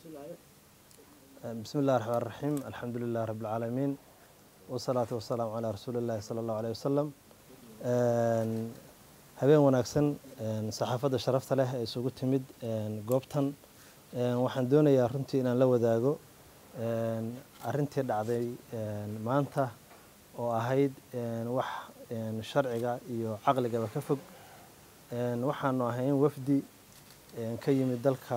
bismi illahi raxmaan raxiim alxamdu lilahi rabi lcaalamiin wasalaatu wasalaamu calaa rasuuli illahi sala allahu aleyh wasalam habeen wanaagsan saxaafadda sharafta leh ee isugu timid goobtan waxaan doonayaa runtii inaan la wadaago arintii dhacday maanta oo ahayd wax sharciga iyo caqligaba ka fog waxaanu ahayn wafdi ka yimid dalka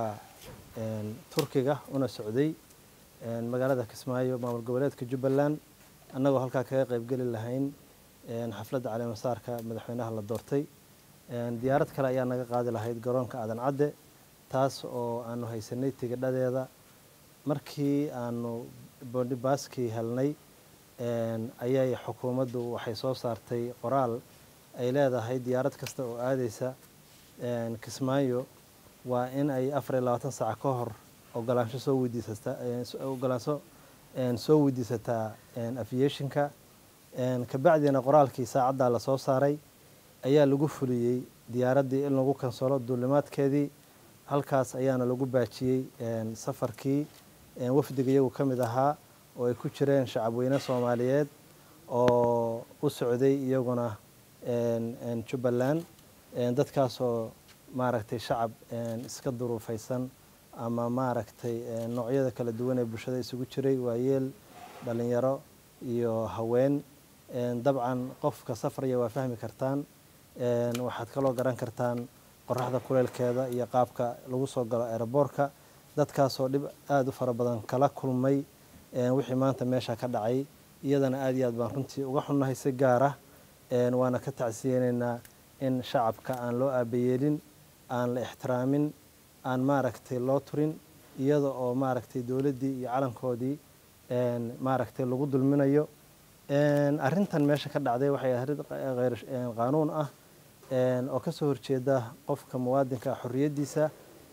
turkiga una socday magaalada kismaayo maamul goboleedka jubbaland annagoo halkaa kaga qaybgeli lahayn xafladda caleemasaarka madaxweynaha la doortay diyaarad kale ayaa naga qaadi lahayd garoonka aadan cadde taas oo aanu haysanay tigidhadeeda markii aanu boondhibaaskii helnay ayay xukuumaddu waxay soo saartay qoraal ay leedahay diyaarad kasta oo aadeysa kismaayo waa in ay afar iyo labaatan saac ka hor ogolaansho soo weydiisataa ogolaansho soo weydiisataa aviationka kabacdiina qoraalkii saacaddaa lasoo saaray ayaa lagu fuliyey diyaaraddii in lagu kansalo duulimaadkeedii halkaas ayaana lagu baajiyey safarkii wafdiga iyagu ka mid ahaa oo ay ku jireen shacabweyne soomaaliyeed oo u socday iyaguna jubbaland dadkaasoo maaragtay shacab iska duruufaysan ama maaragtay noocyada kala duwan ee bulshada isugu jiray waayeel dhalinyaro iyo haween dabcan qofka safraya waa fahmi kartaan waxaad kaloo garan kartaan qoraxda kuleelkeeda iyo qaabka lagu soo galo aeroboorka dadkaasoo dhib aada u fara badan kala kulmay wixii maanta meesha ka dhacay iyadana aada iyo aad baan runtii uga xunnahay si gaara waana ka tacsiyeyneynaa in shacabka aan loo aabayeelin aan la ixtiraamin aan maaragtay loo turin iyada oo maaragtay dowladdii iyo calankoodii maaragtay lagu dulminayo arrintan meesha ka dhacday waxay arrin hayr qaanuun ah oo ka soo horjeeda qofka muwaadinka xorriyaddiisa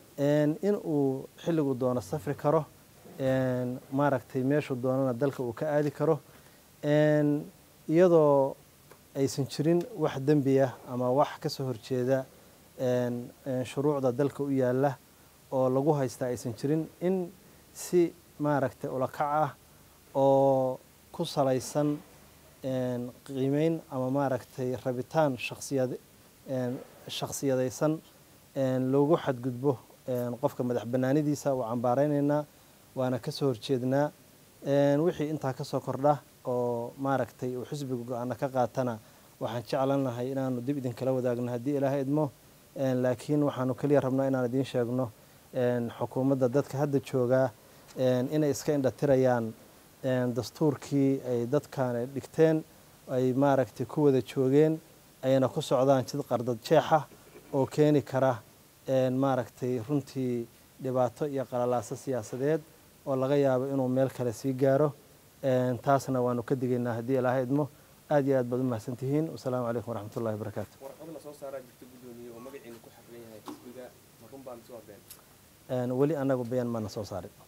in uu xilligu doono safri karo maaragtay meeshuu doonana dalka uu ka aadi karo iyadoo aysan jirin wax dembi ah ama wax ka soo horjeeda shuruucda dalka u yaalla oo lagu haystaa aysan jirin in si maaragtay ulakac ah oo ku salaysan qiimeyn ama maaragtay rabitaan shaksiyad shaksiyadaysan loogu xadgudbo qofka madax banaanidiisa waa cambaareyneyna waana ka soo horjeednaa wixii intaa ka soo kordha oo maaragtay uu xisbiga go-aana ka qaatana waxaan jeclan lahay inaanu dib idinkala wadaagno haddii ilaahay idmo laakiin waxaanu keliya rabnaa inaan idiin sheegno xukuumadda dadka hadda joogaa inay iska indhatirayaan dastuurkii ay dadkan dhigteen ay maaragtay ku wada joogeen ayna ku socdaan jid qardad jeexa oo keeni kara maaragtay runtii dhibaato iyo qalalaaso siyaasadeed oo laga yaabo inuu meel kale sii gaaro taasna waanu ka digaynaa haddii ilaahay idmo aad iyo aad baad u mahadsan tihiin wasalaamu calaykum waraxmat ullahi wabarakaatu warqad la soo saaraa jirta guddoomiye oo magaciina ku xafiran yahay xisbiga marunbaa mise waa been weli annagu bayaan maana soo saarin